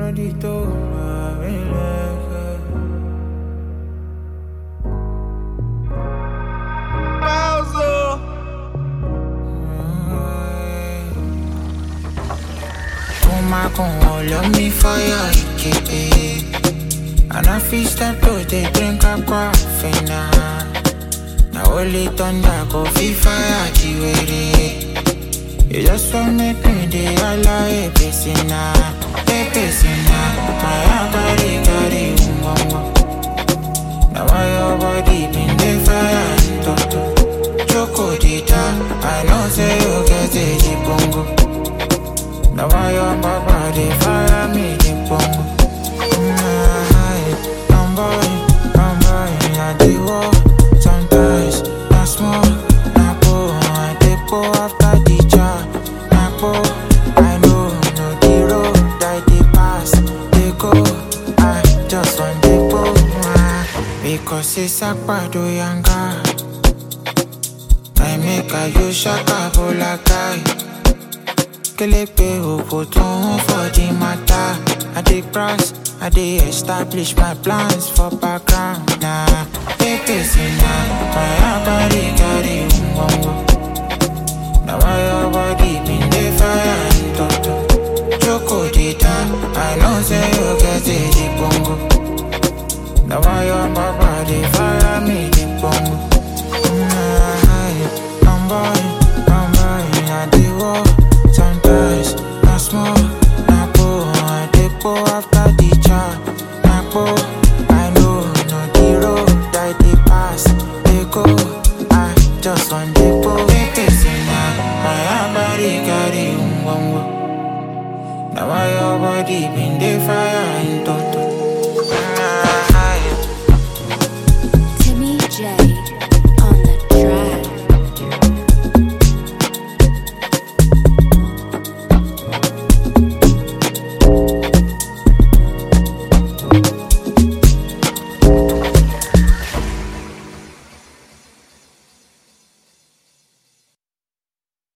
body to my relax. Woman gon' hold on me fire, yeah. And I feel start to dey drink a coffee now. Now only thunder go feel fire, jiwere. You just want make me dey holla, hey, pesina, hey, pesina. My heart carry, carry, umbongo. Now why your body been dey fire, toto. Choco dita, I know say you get a jibongo. Now why your papa dey fire me, jibongo. Mm, I'm boy, I'm boy, I dey walk. Sometimes, na small, na go, I dey go after the jar. Na go, I know, no the road I dey pass, dey go. I just want dey go, ah, because it's akpado yanga. I make a use shaka bolakai. Kelepe opoto for the matter. I dey cross, I dey establish my plans for background. Nah, pepe sina, my body carry umbongo. Now why your body been dey fire and toto. Choco dita, I know say you get a jibongo. Now why your papa dey fire me jibongo. Mm, I'm boy, I'm boy, I dey walk. Sometimes, na small, na go, I dey go after the jar. Na go, I know, no the road I dey pass, dey go. I just want dey go. Pepe sina, my body carry umbongo. Now why your body been dey fire and toto.